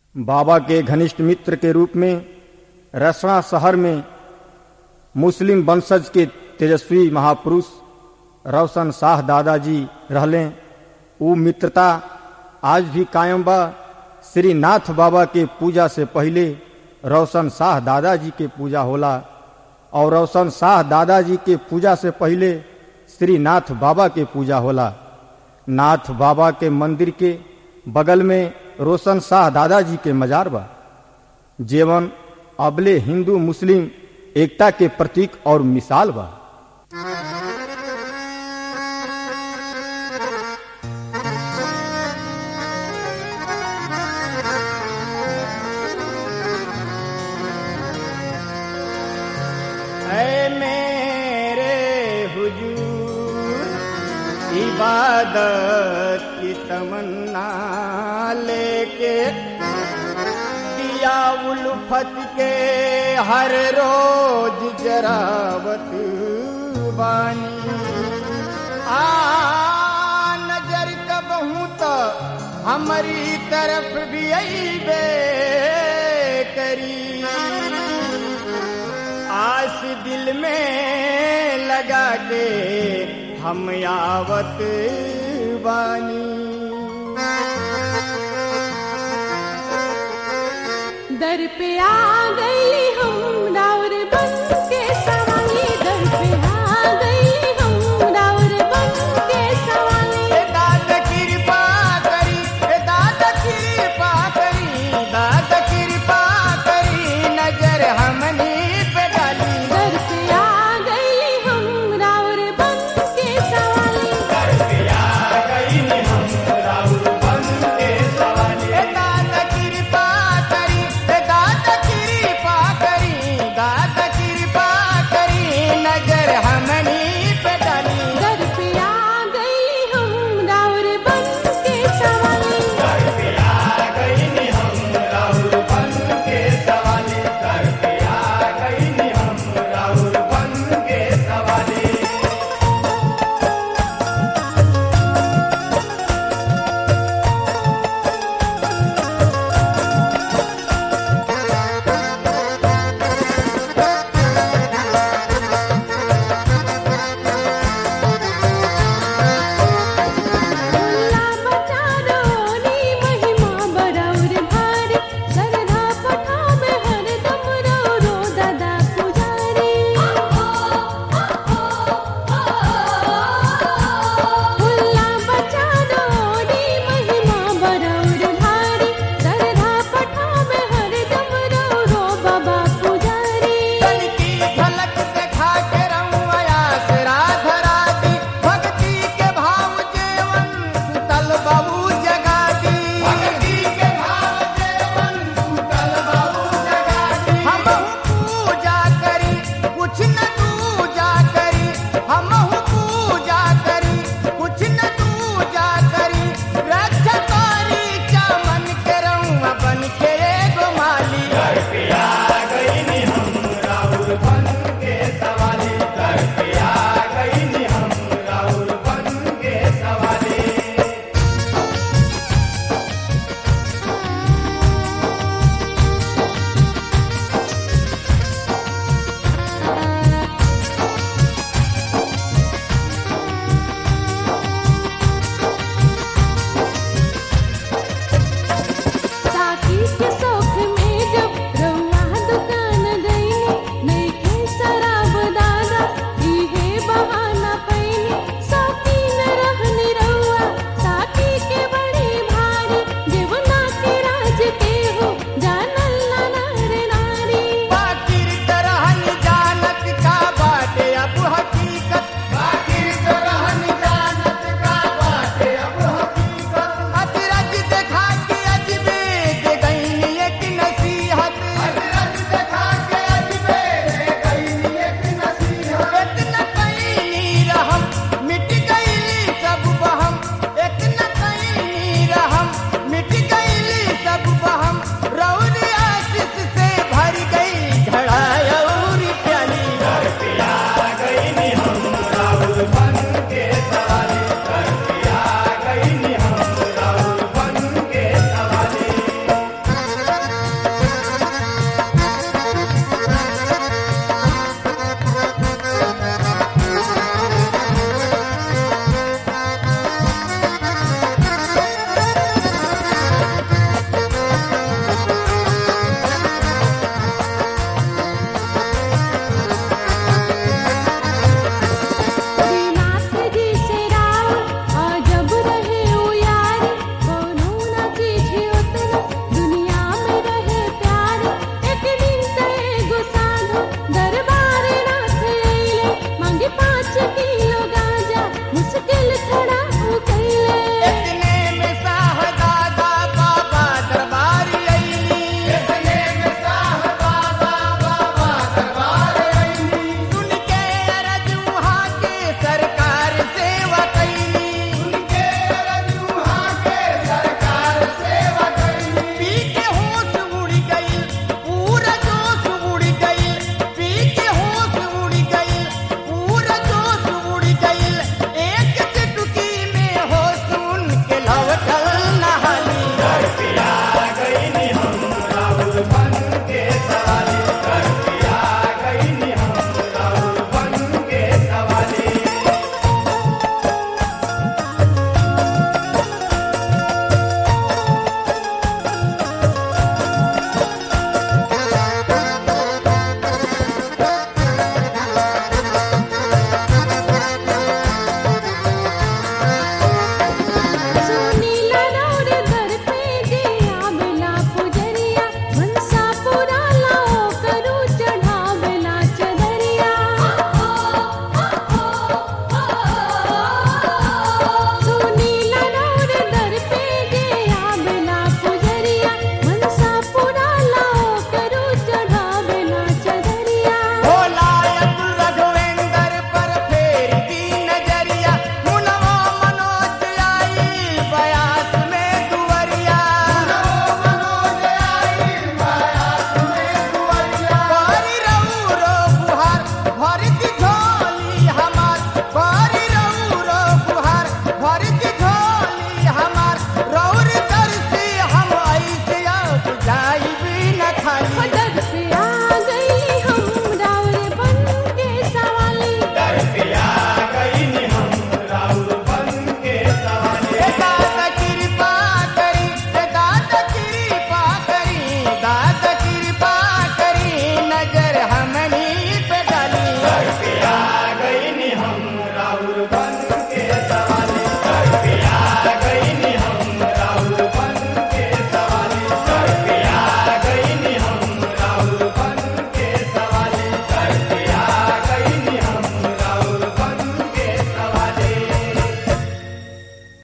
बाबा के घनिष्ठ मित्र के रूप में रसना शहर में मुस्लिम वंशज के तेजस्वी महापुरुष रोशन शाह दादाजी रहले उ मित्रता आज भी कायम बा श्री नाथ बाबा के पूजा से पहले रोशन शाह दादाजी के पूजा होला और रोशन शाह दादाजी के पूजा से पहले श्री नाथ बाबा के पूजा होला नाथ बाबा के मंदिर के बगल में रोशन शाह दादाजी के मजार बा जीवन अबले हिंदू मुस्लिम एकता के प्रतीक और मिसाल बा ऐ मेरे हुजूर इबादत की तमन्ना लेके दिया उल्फत के हर रोज जरावत बानी आ नजर कब हूँ तो हमारी तरफ भी अबे करी आस दिल में लगा के हम आवत बानी दर पे आ गई हम